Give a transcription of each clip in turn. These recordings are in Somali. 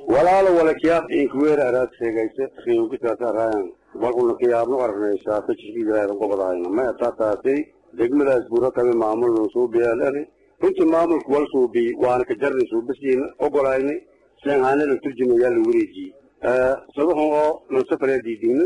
walaalo wala kiyaab inkuweer araad sheegaysa riyunkitaasaraayan bal una kiyaabno arnaysaa kajirkiilaadan gobodahayna maya taataasay degmadaas buro kami maamulna suubiyaలని runtii maamulku wal suubi waana ka jarnay suubasiina ogolayna seenhaane la turjumayaa la wareejiyey sabaxun oo nansafaree diidingna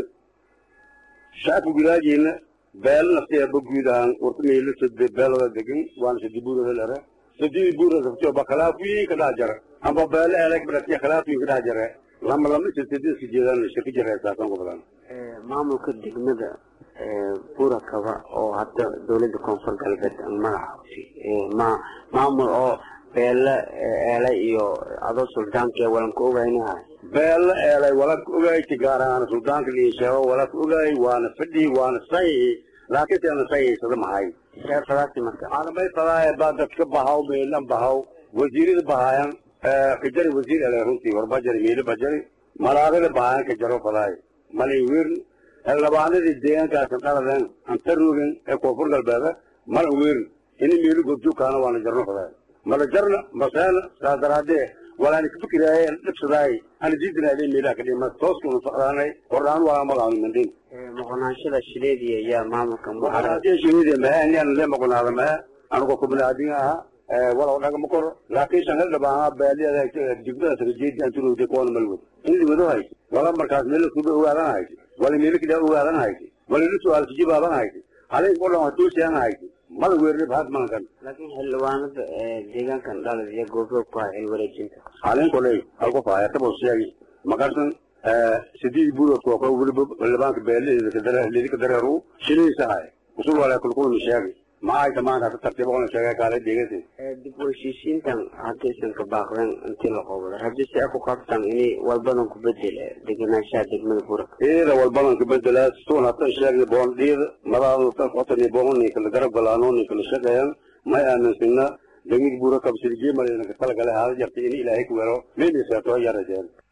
shacabka gudaajiina beelna siaba guud ahaan warta meelo sade beelada degan waana sadi buurada lere sadii buurada sabtio ba khilaafiyin ka dhex jara amba beelo eleg badhatiya khilaafiyin ka dhex jare lama lama sadadiska jeedaan shirka jareysaasan ku badan maamulka degmada bura kaba oo hadda dawladda koonfur galbeed magacaasi ma maamul oo beele eelay iyo adoo suldaanka walanka ogaynaha beelo eelay walanka ogayti gaar ahaan suldaanka liisheego walanka ogaay waana fadhi waana sayi laakiin si ana sayihaysada mahay fadaasi marka aanamay fadaaye baa dadka bahaw meelan bahaw wasiirada bahaayan kajari wasiir ele runtii warbajari meelo bajari malaagada bahaayan kajaro fadaaye malay weern xildhibaanadii deegaankaasan dhaladen anta roogin ee koonfur galbeeda mala weern ini meelo gobjoogkaana waana jarno fadaaye mala jarna maseena saa daraadee walaani kafikiraaye dhibsadaay ana diidinaade meelaha kadhima tooskuna socdaanay hordhaan waa magaanu mandhin maqonaanshada shileediya ayaa maamulka muxaraadiya shileediya mahe anian le maqonaada mahe anigoo kubinaadin aha walaw dhagama koro laakiin shan hildhibaaha baaliada degmada sagajeedi anturowde koona malwad in liwado haysi wala markaas meelo kuba ogaadan haysi wala meelo kidaa ogaadan haysi wala ila su-aal kijibaaban haysi halin o dhan hatuusiyan haysi mala weerni bahad maankan laakiin xildhibaanada deegaankan dhalad iyo goobjoog ku hay xil wareejinta halin koley halku faaya tabo sheegi makarsan sidii buurodka oo kale weliba xildhibaanka beeladeeda kadare lidika dareeru shiliisa hay usul wala kulkulmi sheegi maxay tamaanta ka tartiib oona sheegay kaale deegasi dib u heshiisiintan haddaysan ka baaqdeen intii la qobdo haddii si ay ku qabtaan inay walbadan ku bedel degenaanshaha degmada bura iyada walbadan ka bedelaa stuun hatan sheegay boondhiyada madaadu tan qotani booni kala garab galaanooni kala shaqeeyaan may aaminsina degmada bura kabsirjee malayna ka talagale haada jartay in ilaahay ku wero meelisaatoo yarajeen